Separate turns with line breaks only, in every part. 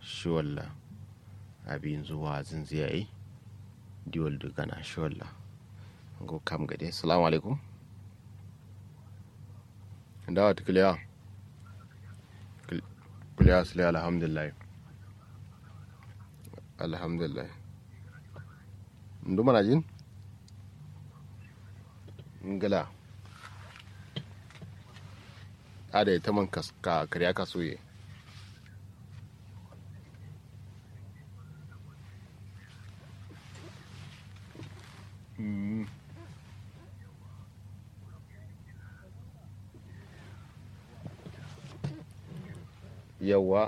shiwalla abin zuwa zinziyayi diwal da gana shiwalla go kam gade salamu alaikum dawa ta kiliya kiliya sile alhamdulillah alhamdulillah ndu mana jin ngala ada ita man ka karya ka soye yawa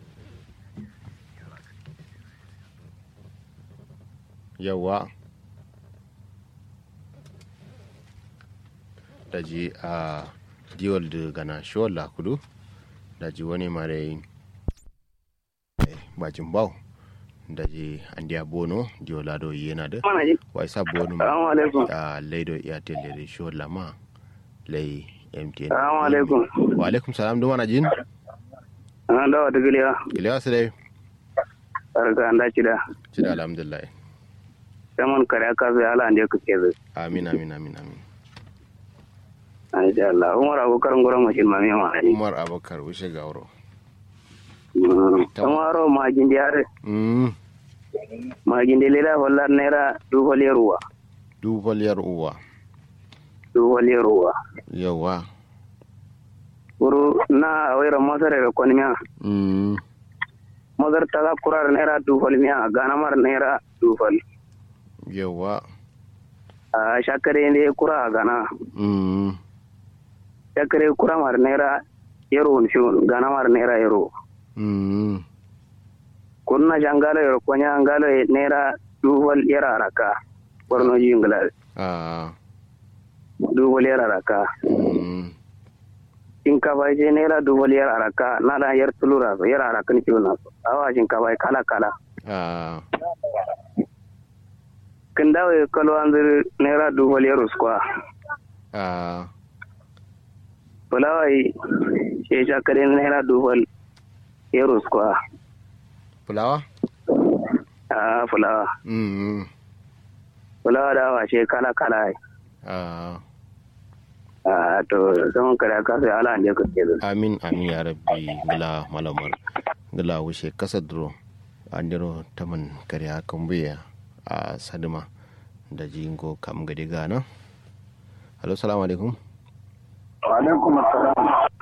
yawa da ji a diwal da gana shiwar lakudu da ji wani mare bajin bau da ji an diya bono diwal lado yana da wai sa bono a laido iya tele shiwar lama lai mtn
salamu alaikum
wa alaikum salam duma na jin
an dawa ta giliya
giliya su dai
barka an dace da
ci da alhamdulillah
saman kare aka zai ala ande ku ke zai
amin amin amin amin
insha Allah Umar Abubakar nguran mashin ma mai ma
umar abakar wuce gauro
Umaro ma gindi are
mm
ma gindi leda hollar naira dubu ruwa
dubaliyar uwa
dubu ruwa
yawa
uru na awira masare da konmiya
mm
mazar ta kurar naira dubu miya gana mar naira dubu
yawa
a shakare ne kura a gana
mm
shakare kura mar naira yaro shi gana mar naira yaro
mm
kunna jangalo yaro konya angalo naira dubu yara raka borno jingla
ah
dubu yara raka
mm
shinkafa je naira dubu yara raka na da yar tulura yara raka ni kiwon awa shinkafa kala kala
ah
kin dawo kalo an ziri naira dubu yaro skwa
ah
fulawa yi shi shakare naira dubu yaro skwa
fulawa
a fulawa
mm
fulawa da awa shi kala kala yi
ah
a to zaman kare ka sai ala ne ka ke
amin amin ya rabbi gila malamar gila wuce kasa duro an diro taman kariya kambuya a sadima da jingo kam gadi gana halo salamu alaikum
alaikum assalam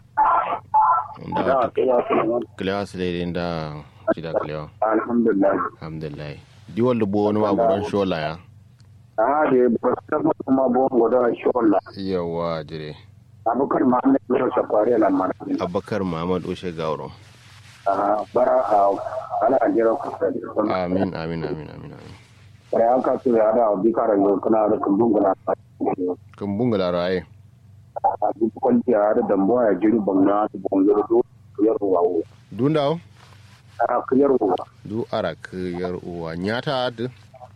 da kilewa su daidai da shida kilewa
alhamdulillah
alhamdulillah diwal da buwa wani magudan shola ya
a da ba sama kuma bon goda sholla
yawa jire
abukar muhammad ya safari lamar
abakar muhammad ushe gauro
a bara a ala jira ku sai
amin amin amin amin amin
kare aka su ya da bikara yau kana da kumbun gana
kan bungala raye
a duk kwanci a da dambo ya jiri bangna su bangare do yar wawo
dundawo
a kiyar wawo
du arak yar uwa nyata ad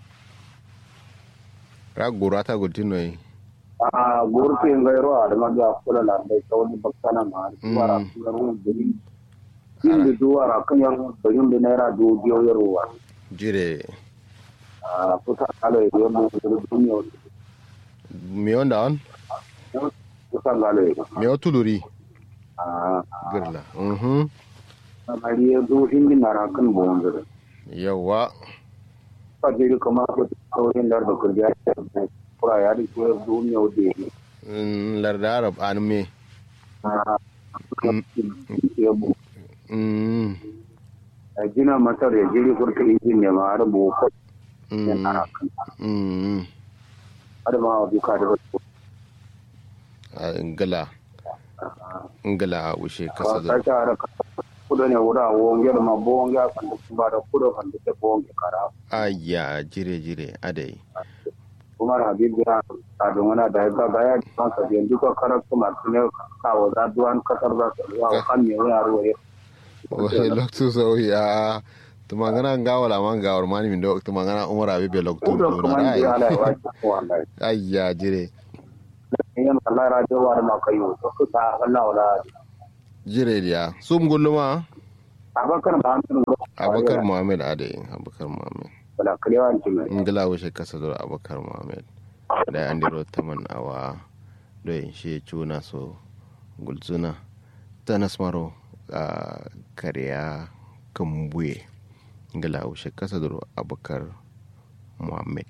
ragura ta gultino yi
a gurfi ngairo a da maga kula la dai tawni bakkana ma wara yaro bari inda duwara kan yaro bari da naira do biyo yaro wa
jire
a kusa kala ya biyo mu da duniya
mi onda on
kusa kala ya
mi o tuluri
a
girla mhm
mari ya do hindi nara kan bonzure
yawa
ka jiri kama ko tawin dar da kurja kura ya di ko duniya de
Mm, larda arab an me
a ya bu
Mm,
gina masar ya jiri kurka izin ne ma har bu ko
mm,
nara kan
mm.
har ma bi ka da
Ah, ngala ngala ushe kasa da
kasa ara kudo ne wura wonge ma bonge kan da ba da kudo kan da bonge kara
aya jire jire adai
kuma habib ya ta don wana da ga ga ya kan ka biyan duka karar kuma ne ka wa da duwan kasar da wa kan ne ya ruwa ya
wahi loktu so ya tumangana ngawala man gawar mani min do tumangana umar abi be loktu
kudo kuma ne ya la wa ko wallahi
aya jire
yan Allah ra da wa ma kai to ku ta Allah wala
jire dia sum gulluma
abakar ba an
abakar muhammad ade abakar muhammad
wala kalewa jima
ingila wuce kasa da abakar muhammad da an diro taman awa do shi cuna so gulzuna tanas maro a kariya kambuye ingila wuce kasa da abakar muhammad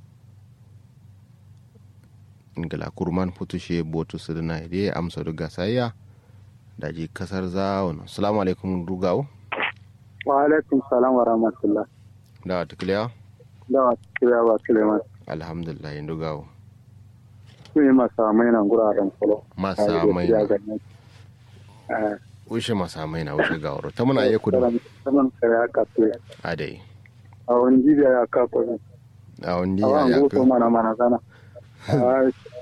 ingila kurman putushe botu su na ide amsa duga sayya da ji kasar zawon salamu alaikum rugawo
wa alaikum salam wa rahmatullah
da wata kiliya
da wa kiliya ba suleiman
alhamdulillah yin dugawo
su yi masa mai nan guraren kolo
masa mai na wuce masa mai na wuce gawaro ta muna iya kudu
saman kare aka fi
a dai
a wani jibiya ya kafa ne
a wani
a wani
ya
gufa mana mana sana